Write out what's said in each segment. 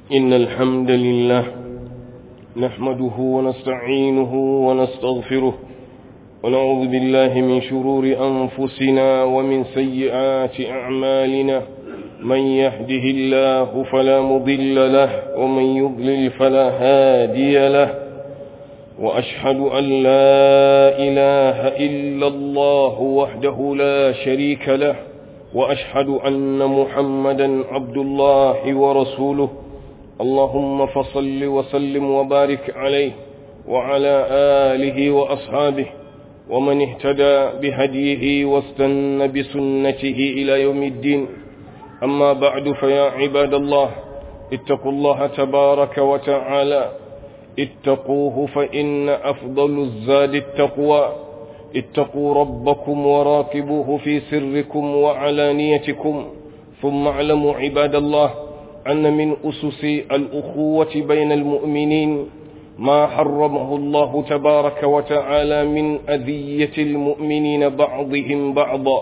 إن الحمد لله نحمده ونستعينه ونستغفره ونعوذ بالله من شرور أنفسنا ومن سيئات أعمالنا من يهده الله فلا مضل له ومن يضلل فلا هادي له وأشهد أن لا إله إلا الله وحده لا شريك له وأشهد أن محمدا عبد الله ورسوله اللهم فصل وسلم وبارك عليه وعلى آله وأصحابه ومن اهتدى بهديه واستنى بسنته إلى يوم الدين أما بعد فيا عباد الله اتقوا الله تبارك وتعالى اتقوه فإن أفضل الزاد التقوى اتقوا ربكم وراقبوه في سركم وعلانيتكم ثم اعلموا عباد الله أن من أسس الأخوة بين المؤمنين ما حرمه الله تبارك وتعالى من أذية المؤمنين بعضهم بعضا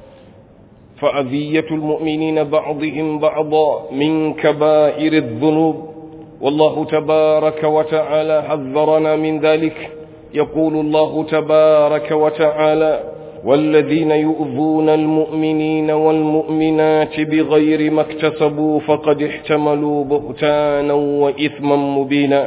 فأذية المؤمنين بعضهم بعضا من كبائر الذنوب والله تبارك وتعالى حذرنا من ذلك يقول الله تبارك وتعالى والذين يؤذون المؤمنين والمؤمنات بغير ما اكتسبوا فقد احتملوا بهتانا وإثما مبينا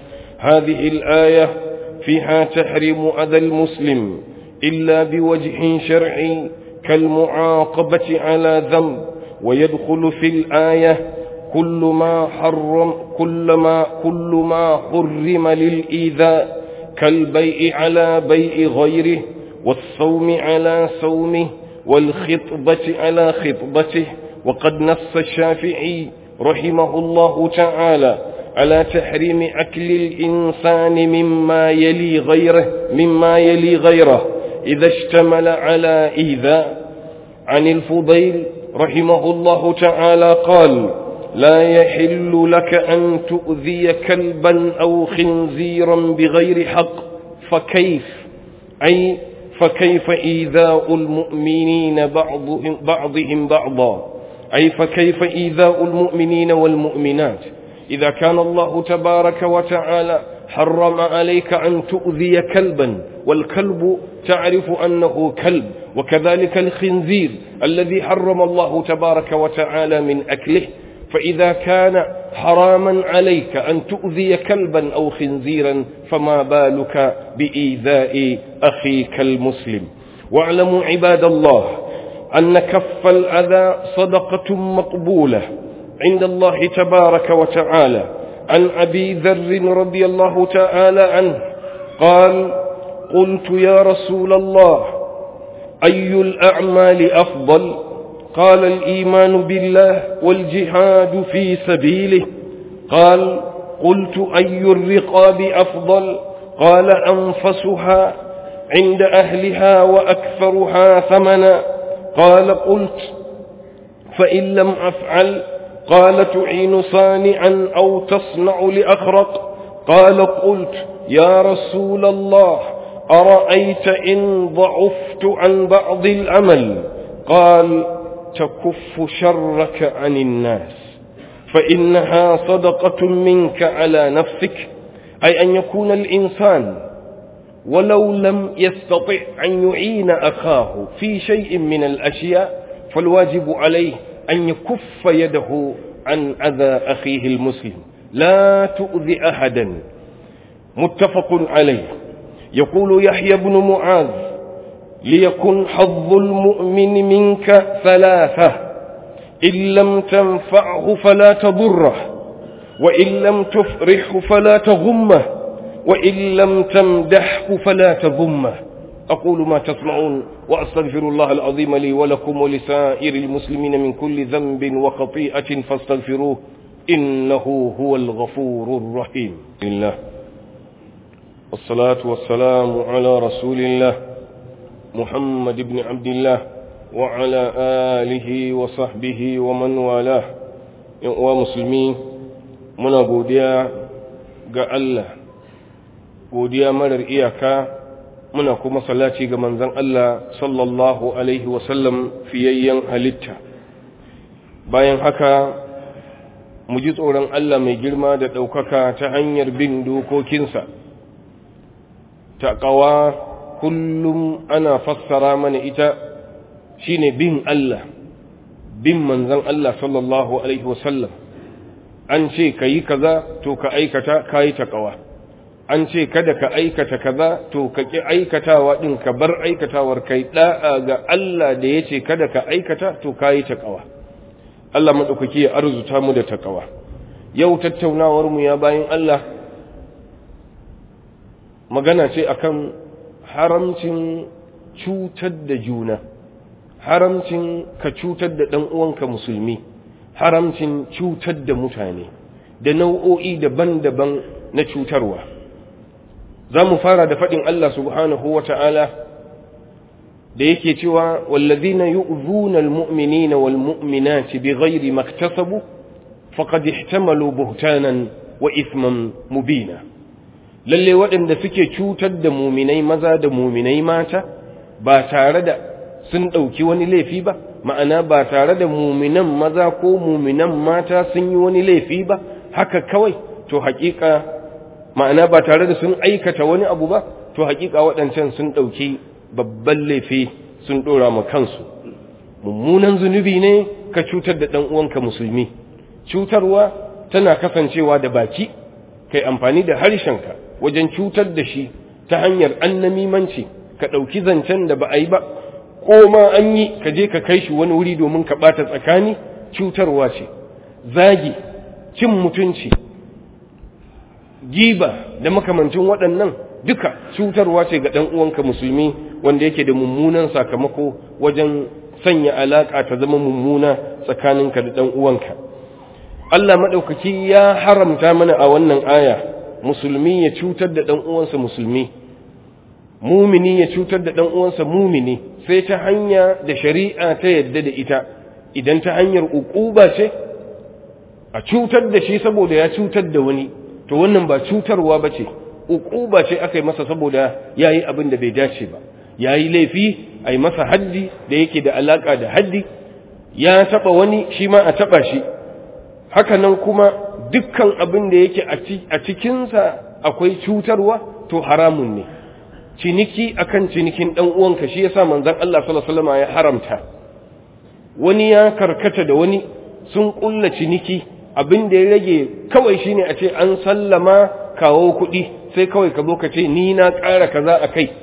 هذه الآية فيها تحريم أذى المسلم إلا بوجه شرعي كالمعاقبة على ذنب ويدخل في الآية كل ما حرم كل ما كل ما حرم للإيذاء كالبيع على بيع غيره والصوم على صومه والخطبة على خطبته وقد نص الشافعي رحمه الله تعالى على تحريم أكل الإنسان مما يلي غيره مما يلي غيره إذا اشتمل على إيذاء عن الفضيل رحمه الله تعالى قال لا يحل لك أن تؤذي كلبا أو خنزيرا بغير حق فكيف أي فكيف إيذاء المؤمنين بعضهم, بعضهم بعضا أي فكيف إيذاء المؤمنين والمؤمنات إذا كان الله تبارك وتعالى حرم عليك أن تؤذي كلبا والكلب تعرف أنه كلب وكذلك الخنزير الذي حرم الله تبارك وتعالى من أكله فإذا كان حراما عليك أن تؤذي كلبا أو خنزيرا فما بالك بإيذاء أخيك المسلم واعلموا عباد الله أن كف الأذى صدقة مقبولة عند الله تبارك وتعالى عن أبي ذر رضي الله تعالى عنه قال قلت يا رسول الله أي الأعمال أفضل قال الإيمان بالله والجهاد في سبيله قال قلت أي الرقاب أفضل قال أنفسها عند أهلها وأكثرها ثمنا قال قلت فإن لم أفعل قال تعين صانعا أو تصنع لأخرق قال قلت يا رسول الله أرأيت إن ضعفت عن بعض العمل قال تكف شرك عن الناس فإنها صدقة منك على نفسك أي أن يكون الإنسان ولو لم يستطع أن يعين أخاه في شيء من الأشياء فالواجب عليه أن يكف يده عن أذى أخيه المسلم لا تؤذي أحدا متفق عليه يقول يحيى بن معاذ ليكن حظ المؤمن منك ثلاثة إن لم تنفعه فلا تضره وإن لم تفرحه فلا تغمه وإن لم تمدحه فلا تذمه أقول ما تسمعون وأستغفر الله العظيم لي ولكم ولسائر المسلمين من كل ذنب وخطيئة فاستغفروه إنه هو الغفور الرحيم الله والصلاة والسلام على رسول الله محمد بن عبد الله وعلى آله وصحبه ومن والاه ومسلمين من godiya ga Allah godiya marar iyaka muna kuma salati ga manzon Allah sallallahu alaihi wasallam fiyayyen halitta bayan haka mu ji tsoron Allah mai girma da ɗaukaka ta hanyar bin dokokinsa taƙawa kullum ana fassara mana ita shine bin Allah bin manzon Allah sallallahu alaihi wasallam an ce ka yi kaza to ka aikata ka yi taƙawa an ce kada ka aikata kaza to ka ƙi aikatawa ɗin ka bar aikatawar kai ɗa'a ga Allah da ya ce kada ka aikata to ka yi taƙawa Allah maɗaukaki ya arzuta mu da taƙawa yau tattaunawar mu ya bayan Allah magana ce akan haramcin cutar da juna haramcin ka cutar da ɗan uwanka musulmi haramcin cutar da mutane da nau'o'i daban-daban na cutarwa za mu fara da faɗin Allah subhanahu wa ta'ala da yake cewa wallazina yu'zuna almu'minina walmu'minati bighairi maktasabu faqad ihtamalu buhtanan wa ithman mubina lalle waɗanda suke cutar da muminai maza da muminai mata ba tare da sun ɗauki wani laifi ba ma'ana ba tare da muminan maza ko muminan mata sun yi wani laifi ba haka kawai to haƙiƙa ma'ana ba tare da sun aikata wani abu ba to haƙiƙa waɗancan sun ɗauki babban laifi sun ɗora ma kansu mummunan zunubi ne ka cutar da ɗan uwanka musulmi cutarwa tana kasancewa da baki kai amfani da harshenka wajen cutar da shi ta hanyar annamimanci ka ɗauki zancen da ba a yi ba ko ma an yi ka je ka kai shi wani wuri domin ka ɓata tsakani cutarwa ce zagi cin mutunci giba da makamancin waɗannan duka cutarwa ce ga ɗan uwanka musulmi wanda yake da mummunan sakamako wajen sanya alaƙa ta zama mummuna tsakaninka da ɗan uwanka Allah maɗaukaki ya haramta mana a wannan aya musulmi ya cutar da ɗan uwansa musulmi mumini ya cutar da ɗan uwansa mumini sai ta hanya da shari'a ta yadda da ita idan ta hanyar uquba ce a cutar da shi saboda ya cutar da wani to wannan ba cutarwa ba ce uquba ce aka yi masa saboda ya yi abin da bai dace ba ya yi laifi a yi masa haddi da yake da alaƙa da haddi ya taɓa wani shi ma a taɓa shi hakanan kuma dukkan abin da yake a cikinsa akwai cutarwa to haramun ne ciniki akan cinikin dan uwanka shi yasa manzon Allah sallallahu alaihi wasallam ya haramta wani ya karkata da wani sun kulla ciniki abin da ya rage kawai shine a ce an sallama kawo kuɗi sai kawai ka zo ka ce ni na ƙara kaza a kai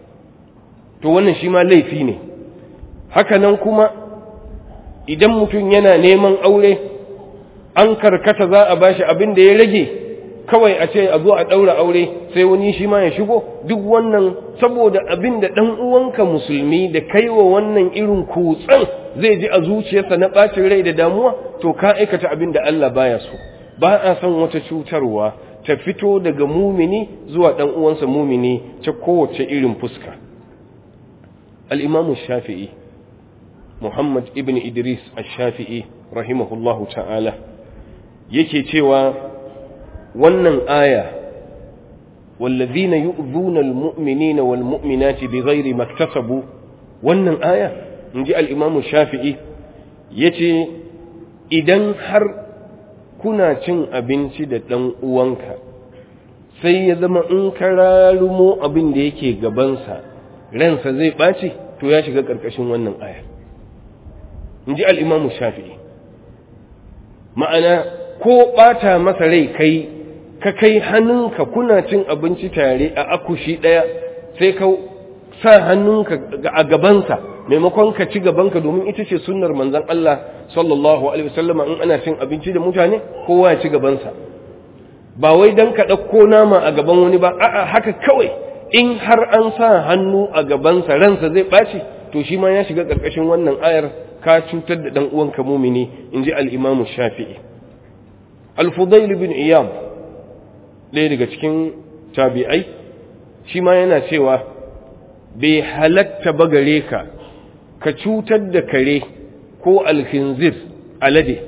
to wannan shi ma laifi ne hakanan kuma idan mutum yana neman aure an karkata za a bashi abin da ya rage kawai a ce a zo a ɗaura aure sai wani shi ma ya shigo duk wannan saboda abin da ɗan uwanka musulmi da kaiwa wannan irin kutsen zai ji a zuciyarsa na ɓacin rai da damuwa to ka aikata abin da Allah baya so ba a son wata cutarwa ta fito daga mumini zuwa ɗan uwansa mumini ta kowace irin fuska al-imamu shafi'i muhammad ibn idris ash-shafi'i rahimahullahu ta'ala yake cewa wannan aya wallazina yu'zuna almu'minina walmu'minati bighairi maktasabu wannan aya inji al-imam shafi'i yace idan har kuna cin abinci da dan uwanka sai ya zama in kararumo abin da yake gabansa ransa zai ɓaci to ya shiga ƙarƙashin wannan aya inji al-imam shafi'i ma'ana ko ɓata masa rai kai ka kai hannunka kuna cin abinci tare a akushi ɗaya sai ka sa hannunka a gabansa maimakon ka ci gabanka domin ita ce sunnar manzon Allah sallallahu alaihi wasallama in ana cin abinci da mutane kowa ya ci gabansa ba wai dan ka ɗauko nama a gaban wani ba a'a haka kawai in har an sa hannu a gabansa ransa zai ɓaci to shi ma ya shiga ƙarƙashin wannan ayar ka cutar da ɗan uwanka mumini in ji al-imamu shafi'i al-fudail bin iyam ɗaya daga cikin tabi'ai shi ma yana cewa bai halatta ba gare ka ka cutar da kare ko alhinzir alade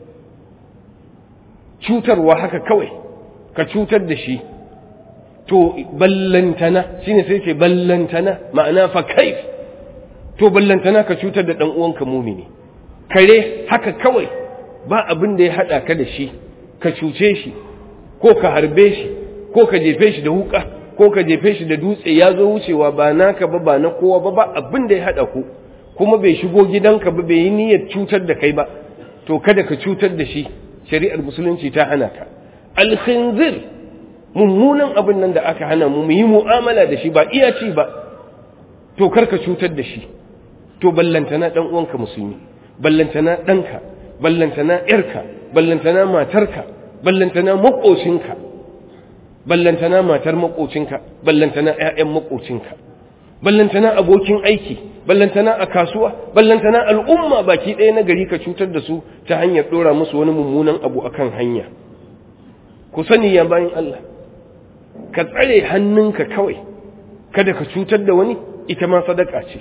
cutarwa haka kawai ka cutar da shi to ballantana shine sai ce ballantana ma'ana fa kaif to ballantana ka cutar da ɗan uwanka mumini kare haka kawai ba abin da ya haɗa ka da shi ka cuce shi ko ka harbe shi ko ka jefe shi da wuka ko ka jefe shi da dutse ya zo wucewa ba naka ba ba na kowa ba ba abin da ya haɗa ku kuma bai shigo gidanka ba bai yi niyyar cutar da kai ba to kada ka cutar da shi shari'ar musulunci ta hana ka alkhinzir mummunan abin nan da aka hana mu yi mu'amala da shi ba iya ci ba to kar ka cutar da shi to ballantana dan uwanka musulmi ballantana ɗanka ballantana ƴarka ballantana matarka ballantana maƙocinka ballantana matar maƙocinka ballantana ƴaƴan maƙocinka ballantana abokin aiki ballantana a kasuwa ballantana al'umma baki ɗaya na gari ka cutar da su ta hanyar ɗora musu wani mummunan abu akan hanya ku sani ya bayan Allah ka tsare hannunka kawai kada ka cutar da wani ita ma sadaka ce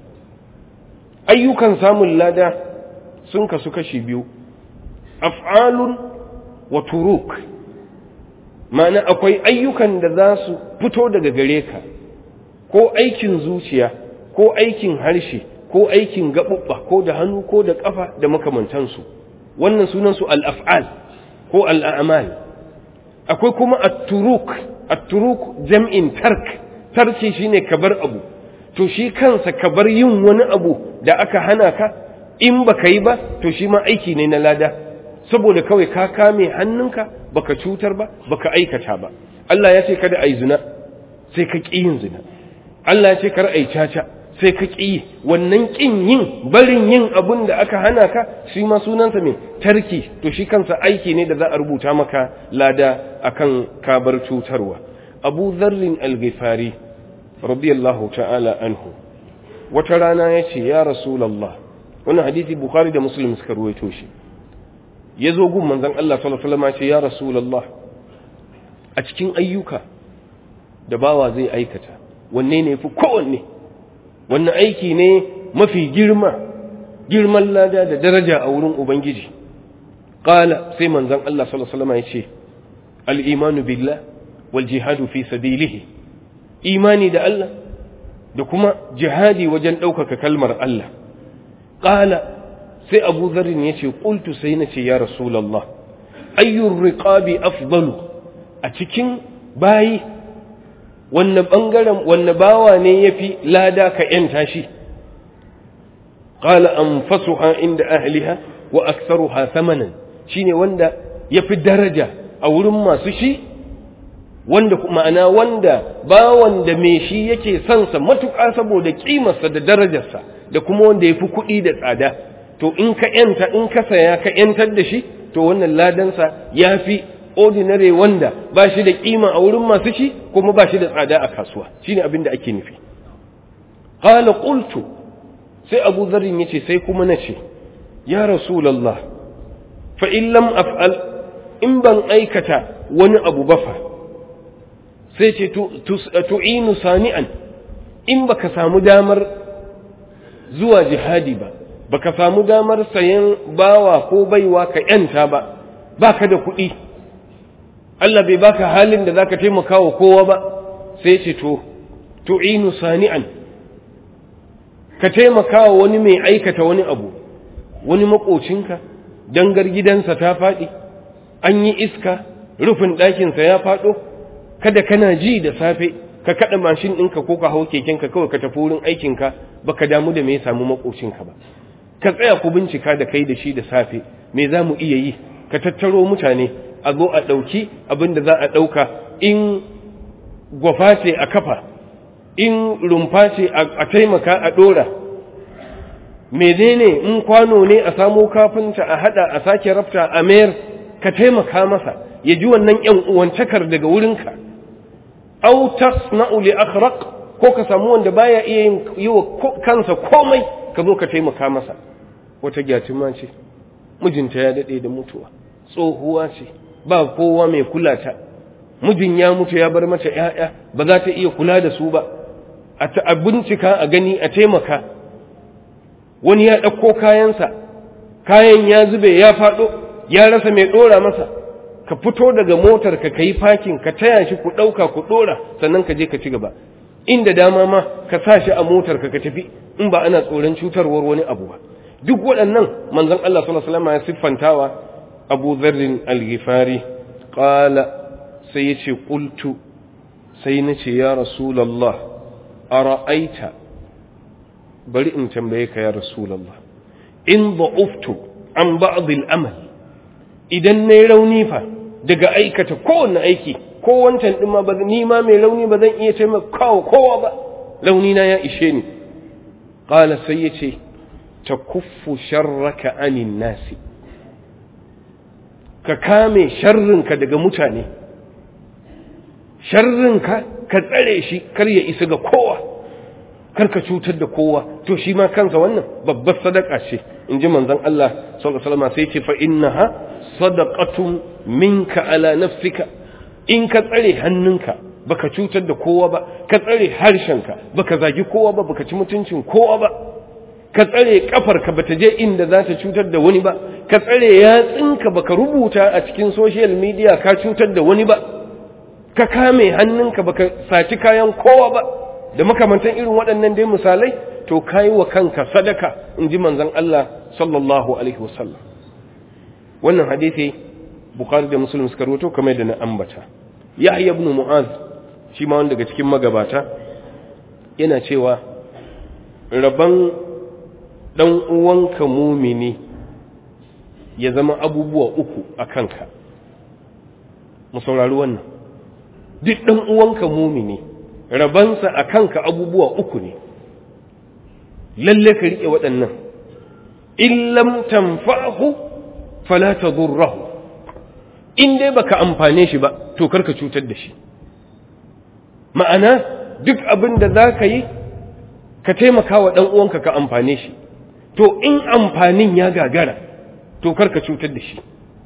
ayyukan samun lada sun kasu kashi biyu af'alun wa turuk ma'ana akwai ayyukan da za su fito daga gare ka ko aikin zuciya ko aikin harshe ko aikin gaɓuɓɓa ko da hannu ko da ƙafa da makamantansu wannan sunansu al'af'al ko al'amal akwai kuma at-turuk at-turuk jam'in tark tarki shine kabar abu to shi kansa kabar yin wani abu da aka hana ka in baka yi ba to shi ma aiki ne na lada saboda kawai ka kame hannunka baka cutar ba baka aikata ba Allah ya ce kada ai zina sai ka ƙi yin zina Allah ya ce kar ai caca sai ka ƙi wannan ƙin yin barin yin abun da aka hana ka shi ma sunansa mai tarki to shi kansa aiki ne da za a rubuta maka lada akan kabar cutarwa abu zarrin al-ghifari radiyallahu ta'ala anhu wata rana ya ce ya rasulallah wannan hadisi bukhari da muslim suka ruwaito shi ya zo gun manzon Allah sallallahu alaihi wasallam ya ce ya rasulallah a cikin ayyuka da bawa zai aikata wanne ne fi kowanne wannan aiki ne mafi girma girman lada da daraja a wurin ubangiji qala sai manzon Allah sallallahu alaihi wasallam ya ce al-imanu billah wal jihadu fi sabilihi imani da Allah da kuma jihadi wajen ɗaukaka kalmar Allah qala sai Abu Dharr ya ce qultu sai na ce ya rasulullah ayyur riqabi afdalu a cikin bayi wanne bangaren wanne bawa ne yafi lada ka yanta shi qala anfasuha inda ahliha wa aktharuha thamanan shine wanda yafi daraja a wurin masu shi wanda ma'ana wanda bawan da me shi yake son sa matuƙa saboda kimarsa da darajarsa da kuma wanda yafi kuɗi da tsada to in ka yanta in ka saya ka yantar da shi to wannan ladansa yafi ordinary wanda ba shi da kima a wurin masu shi kuma ba shi da tsada a kasuwa shine abin da ake nufi qala qultu sai Abu Dharr yace sai kuma nace ya rasulullah fa in lam af'al in ban aikata wani abu ba fa sai ce tu'inu sani'an in baka samu damar zuwa jihadi ba baka samu damar sayan bawa ko baiwa ka yanta ba baka da kuɗi Allah bai baka halin da zaka taimaka wa kowa ba sai ce to tu'inu sani'an ka taimaka wa wani mai aikata wani abu wani makocinka dangar gidansa ta faɗi an yi iska rufin ɗakinsa ya faɗo kada kana ji da safe ka kaɗa mashin ɗinka ko ka hau kekenka kawai ka tafi wurin aikinka baka damu da me ya samu makocinka ba ka tsaya ku bincika da kai da shi da safe me za mu iya yi ka tattaro mutane a zo a ɗauki abin da za a ɗauka in gwafa ce a kafa in rumfa ce a taimaka a ɗora menene in kwano ne a samo kafinta a haɗa a sake rafta a mayar ka taimaka masa ya ji wannan ‘yan uwancakar daga wurinka au tasna'u li akhraq ko ka samu wanda baya iya yin yi wa kansa komai ka zo ka taimaka masa wata gyatuma ce mijinta ya daɗe da mutuwa tsohuwa ce ba kowa mai kula ta mijin ya mutu ya bar mata ‘ya'ya ba za ta iya kula da su ba a bincika a gani a taimaka wani ya ɗauko kayansa kayan ya zube ya faɗo ya rasa mai ɗora masa ka fito daga motar ka kai fakin ka taya shi ku ɗauka ku ɗora sannan ka je ka ci gaba inda dama ma ka sa shi a motar ka ka tafi in ba ana tsoron cutarwar wani abu ba duk waɗannan manzon Allah sallallahu alaihi wasallam ya siffantawa abu zarrin al-ghifari qala sai yace qultu sai nace ya rasulullah ara'aita bari in tambaye ka ya rasulullah in da'uftu an ba'd al-amal idan nayi rauni fa daga aikata kowanne aiki ko wancan din ma ba ni ma mai rauni ba zan iya taimakawa kowa ba rauni na ya ishe ni qala sai yace takuffu sharraka anin nasi ka kame sharrinka daga mutane sharrinka ka tsare shi kar ya isa ga kowa kar ka cutar da kowa to shi ma kansa wannan babbar sadaka ce in ji manzon Allah sallallahu alaihi wasallam sai ce fa innaha sadaqatun minka ala nafsika in ka tsare hannunka baka cutar da kowa ba ka tsare harshenka baka zagi kowa ba baka ci mutuncin kowa ba ka tsare kafarka bata je inda za ta cutar da wani ba ka tsare yatsinka baka rubuta a cikin social media ka cutar da wani ba ka kame hannunka baka saci kayan kowa ba da makamantan irin waɗannan dai misalai to kayi wa kanka sadaka in ji manzon Allah sallallahu alaihi wasallam wannan hadisi bukhari da muslim suka rawaito kamar da na ambata yahya ibn mu'az shi ma wanda daga cikin magabata yana cewa raban dan uwanka mumini ya zama abubuwa uku a kanka mu saurari wannan duk dan uwanka mumini rabansa a kanka abubuwa uku ne lalle ka riƙe waɗannan in lam tanfa'hu fala tadurruhu in dai baka amfane shi ba to karka cutar da shi ma'ana duk abin da za ka yi ka taimaka wa ɗan uwanka ka amfane shi to in amfanin ya gagara to karka cutar da shi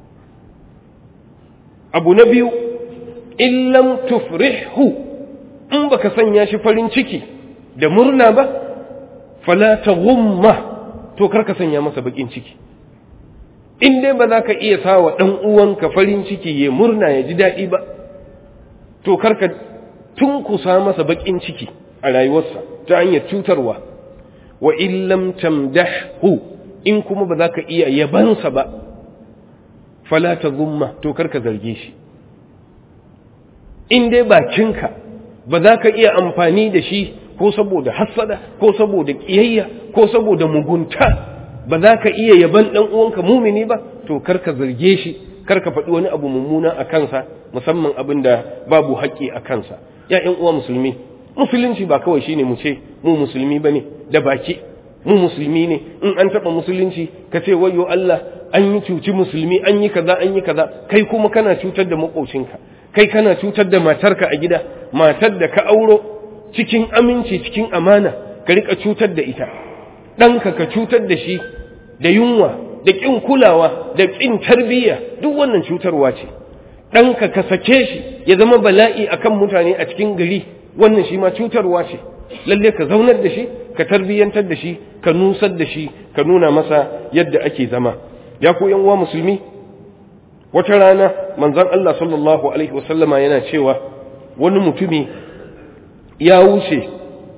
abu na biyu in lam tufrihu in baka sanya shi farin ciki da murna ba fala taghumma to karka sanya masa bakin ciki in dai ba za ka iya sa wa ɗan uwanka farin ciki ya murna ya ji daɗi ba to karka tunkusa masa bakin ciki a rayuwarsa ta hanyar cutarwa wa illam tamdahu in kuma ba za ka iya yabansa ba fala ta zumma to karka zarge shi in dai bakinka ba za ka iya amfani da shi ko saboda hassada ko saboda ƙiyayya ko saboda mugunta ba za ka iya yaban ɗan uwanka mumini ba to karka zarge shi karka faɗi wani abu mummuna a kansa musamman abin da babu haƙƙi a kansa ya ƴan uwa musulmi musulunci ba kawai shine mu ce mu musulmi bane da baki mu musulmi ne in an taɓa musulunci ka ce wayo Allah an yi cuci musulmi an yi kaza an yi kaza kai kuma kana cutar da maƙocinka kai kana cutar da matarka a gida matar da ka auro cikin aminci cikin amana ka rika cutar da ita ɗanka ka cutar da shi da yunwa da ƙin kulawa da ƙin tarbiyya duk wannan cutarwa ce ɗanka ka sake shi ya zama bala'i akan mutane a cikin gari wannan shi ma cutarwa ce lalle ka zaunar da shi ka tarbiyyantar da shi ka nusar da shi ka nuna masa yadda ake zama ya ku yan uwa musulmi wata rana manzon Allah sallallahu alaihi wasallama yana cewa wani mutumi ya wuce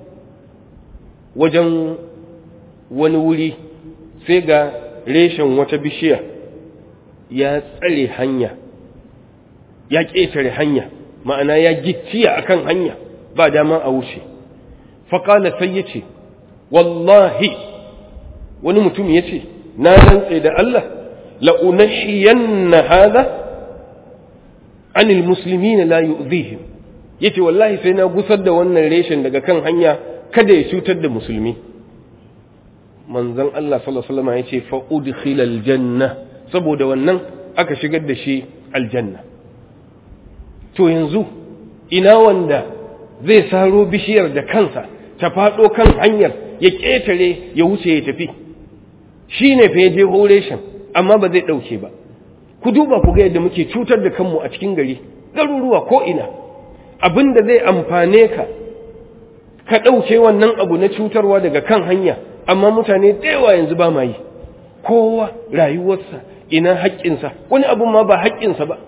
wajen wani wuri sai ga reshen wata bishiya ya tsare hanya ya ƙetare hanya ma'ana ya gicciya akan hanya ba dama a wuce faƙala sai ya ce wallahi wani mutum ya ce na rantse da Allah la'unahiyanna hada anil musulmi na la yu'zihim ya ce wallahi sai na gusar da wannan reshen daga kan hanya kada ya cutar da musulmi manzon Allah sallallahu alaihi wasallam ya ce fa udkhila aljanna saboda wannan aka shigar da shi aljanna to yanzu ina wanda zai saro bishiyar da kansa ta faɗo kan hanyar ya ƙetare ya wuce ya tafi shi ne fa ya je horeshin amma ba zai ɗauke ba ku duba ku ga yadda muke cutar da kanmu a cikin gari garuruwa ko ina abin da zai amfane ka ka ɗauke wannan abu na cutarwa daga kan hanya amma mutane da yawa yanzu ba ma yi kowa rayuwarsa ina haƙƙinsa wani abun ma ba haƙƙinsa ba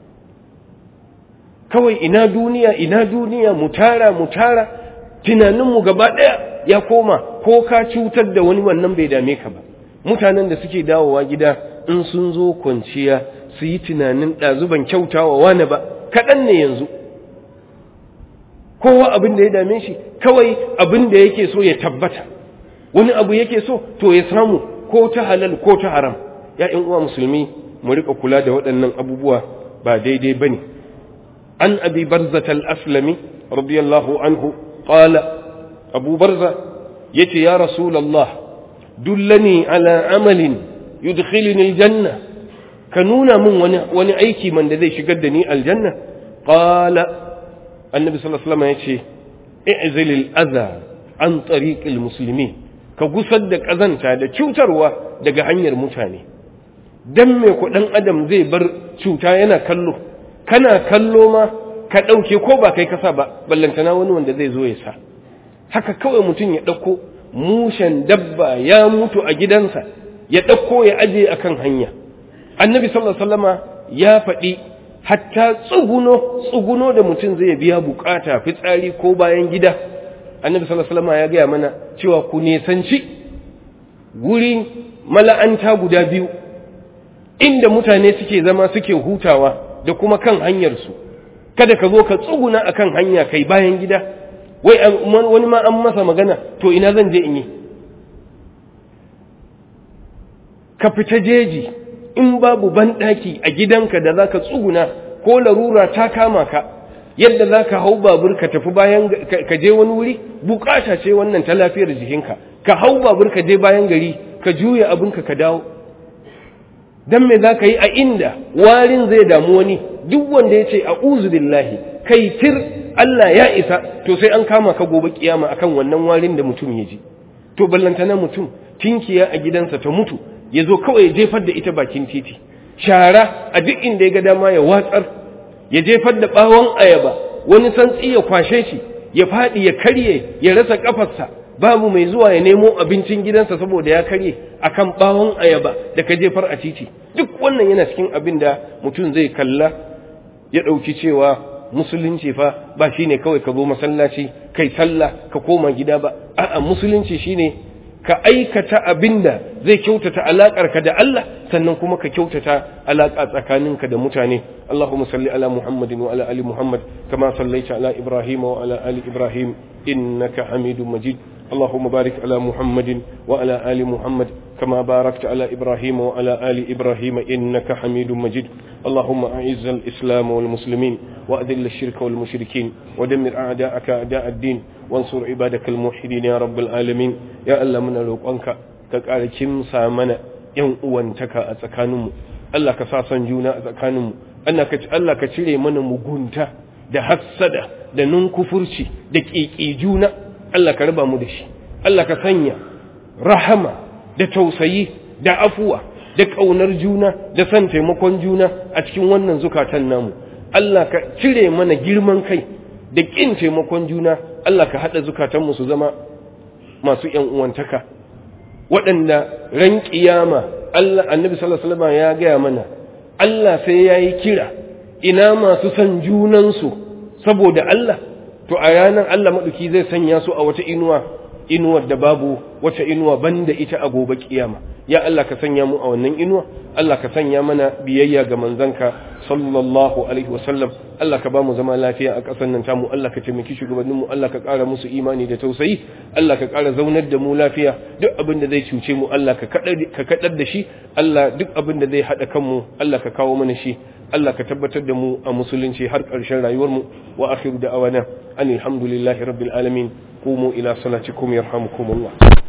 kawai ina duniya ina duniya mu tara mu tara tunaninmu gaba ɗaya ya koma ko ka cutar da wani wannan bai dame ka ba mutanen da suke dawowa gida in sun zo kwanciya su yi tunanin ɗazuban kyautawa wani ba kaɗan ne yanzu kowa abin da ya dame shi kawai abin da yake so ya tabbata wani abu yake so to ya samu ko ta halal ko ta haram ya uwa musulmi mu rika kula da waɗannan abubuwa ba daidai bane an abi barzata al-aslami radiyallahu anhu qala abu barza yace ya rasulullah dullani ala amalin yudkhilni aljanna ka nuna min wani wani aiki man da zai shigar da ni aljanna qala annabi sallallahu alaihi wasallam yace i'zil al-adha an tariq al-muslimin ka gusar da kazanta da cutarwa daga hanyar mutane dan me ku dan adam zai bar cuta yana kallo kana kallo ma ka dauke ko ba kai kasa ba ballantana wani wanda zai zo ya sa haka kawai mutum ya dauko mushen dabba ya mutu a gidansa ya ɗauko ya aje a kan hanya annabi sallallahu alaihi ya faɗi hatta tsuguno tsuguno da mutum zai biya bukata fitsari ko bayan gida annabi sallallahu alaihi ya gaya mana cewa ku nesanci guri mala'anta guda biyu inda mutane suke zama suke hutawa da kuma kan hanyarsu kada ka zo ka tsuguna akan hanya kai bayan gida wai wani ma an masa magana to ina zan je in yi ka fita jeji in babu banɗaki a gidanka da za ka tsuguna ko larura ta kama ka yadda za ka hau babur ka tafi bayan ka je wani wuri bukata ce wannan ta lafiyar jikinka ka hau babur ka je bayan gari ka juya abinka ka dawo dan me za ka yi a inda warin zai damu wani duk wanda ya ce a billahi kai tir Allah ya isa to sai an kama ka gobe kiyama akan wannan warin da mutum ya ji to ballantana mutum tinkiya a gidansa ta mutu ya zo kawai ya jefar da ita bakin titi shara a duk inda ya ga dama ya watsar ya jefar da bawon ayaba wani santsi ya kwashe shi ya faɗi ya karye ya rasa kafarsa babu mai zuwa ya nemo abincin gidansa saboda ya karye akan bawon ayaba da ka jefar a titi duk wannan yana cikin abin da mutum zai kalla ya ɗauki cewa musulunci fa ba shine kawai ka zo masallaci kai sallah ka koma gida ba a'a musulunci shine ka aikata abinda zai kyautata alaƙarka da Allah sannan kuma ka kyautata alaƙa tsakaninka da mutane Allahumma salli ala Muhammadin wa ala ali Muhammad kama sallaita ala Ibrahim wa ala ali Ibrahim innaka Hamidum Majid اللهم بارك على محمد وعلى آل محمد كما باركت على إبراهيم وعلى آل إبراهيم إنك حميد مجيد اللهم أعز الإسلام والمسلمين وأذل الشرك والمشركين ودمر أعداءك أعداء الدين وانصر عبادك الموحدين يا رب العالمين يا الله من روقانك كقال كم سامنا yan uwantaka a tsakaninmu Allah ka sa son juna a tsakaninmu Allah ka cire mana mugunta da hassada da nunkufurci da ƙiƙi juna Allah ka raba mu da shi Allah ka sanya rahama da tausayi da afuwa da ƙaunar juna da son taimakon juna a cikin wannan zukatan namu Allah ka cire mana girman kai da ƙin taimakon juna Allah ka haɗa zukatanmu su zama masu ‘yan uwantaka waɗanda ran ƙiyama Allah annabi sallallahu alaihi wasallam ya gaya mana Allah sai ya yi kira ina masu son junansu saboda Allah to a ranar Allah maɗuki zai sanya su a wata inuwa inuwar da babu wata inuwa banda ita a gobe kiyama ya Allah ka sanya mu a wannan inuwa Allah ka sanya mana biyayya ga manzanka sallallahu alaihi wasallam Allah ka ba mu zama lafiya a ƙasar nan tamu Allah ka taimaki shugabannin mu Allah ka ƙara musu imani da tausayi Allah ka ƙara zaunar da mu lafiya duk abin da zai cuce mu Allah ka kaɗar da shi Allah duk abin da zai haɗa kanmu Allah ka kawo mana shi Allah ka tabbatar da mu a musulunci har ƙarshen rayuwarmu wa akhiru da'awana anil hamdulillahi rabbil alamin qumu ila salatikum yarhamukumullah